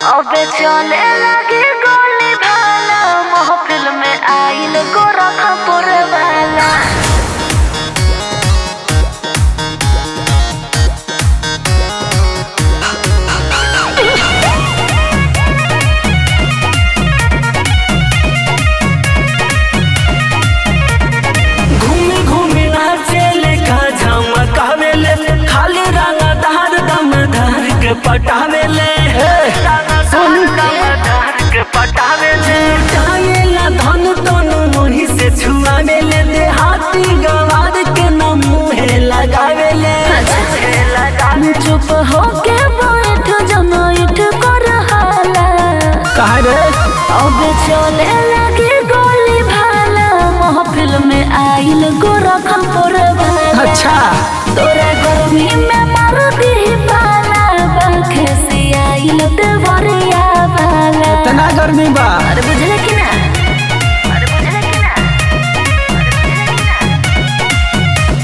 अबे चले लगी गोली भाला महफिल में आइल गोरखपुर वाला घूमी घूमी नाचेले का झमकावेले खाली रंगा धार दम धार के पटावेले सुन धार के पटावेले चाहेला धन तनु मोही से छुआवेले देहाती गवार के न मुहे लगावेले चुप होके बैठ जमाइट कर हाला कहा रे अबे चले लगी गोली भाला महफिल में आइल गोरखपुर वाला अच्छा तोरा गर्मी में मार दी पाला पंखे से आइल देवरिया वाला तना गर्मी बा अरे बुझले कि ना अरे बुझले कि ना अरे बुझले कि ना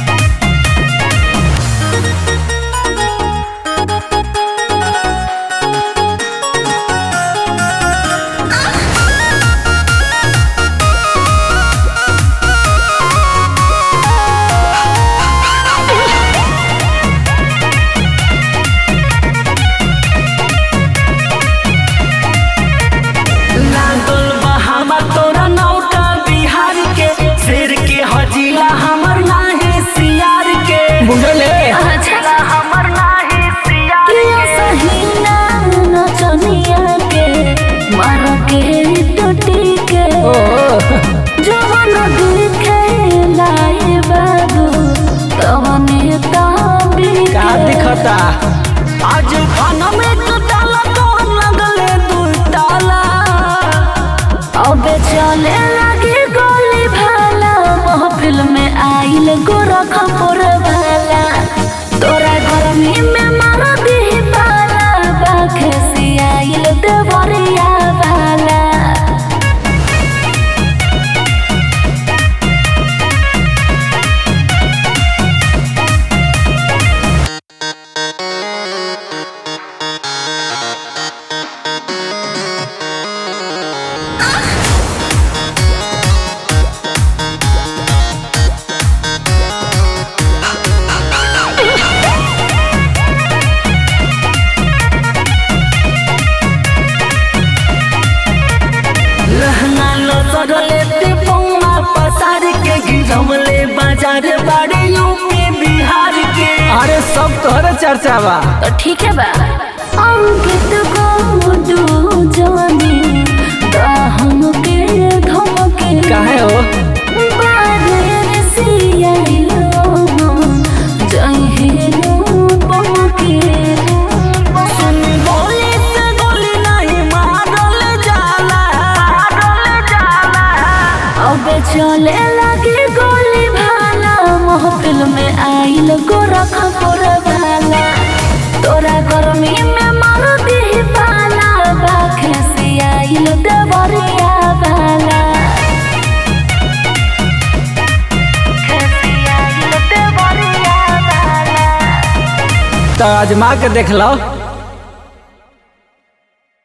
लागल बा हमर तोरा नौका बिहार के शेर के हजीला हमर नाहे सियार के बुझले अच्छा हमर नाहे सियार किया सहीना नचनिया के मार के टूटी के जवन दिखे लाए बाबू तवने ताबी का दिखता आज खाना में कटाला कौन लगले दू ताला अबे चले लगी गोली भाला महफिल में आइल गोरखपुर वाला तोरा गर्मी में मार दी पाला बाखे से आइल देवरिया वाला रहना लो सगले ते पौना पसार के गिरमले बाजार बाड़े यूपी बिहार के अरे सब तोहरे चर्चा बा तो ठीक है बा अंकित को जानी दाहम के धमके काहे हो बादल सियाइलो जहे पमके सुन गोली से गोली नहीं मारल जाला मारल जाला अबे चले लगी गोली भाला महफिल में आइल गोरखपुर वाला तोरा गर्मी में मार दी पाला बाखे से आइल देवरिया वाला तो आजमा के देख लो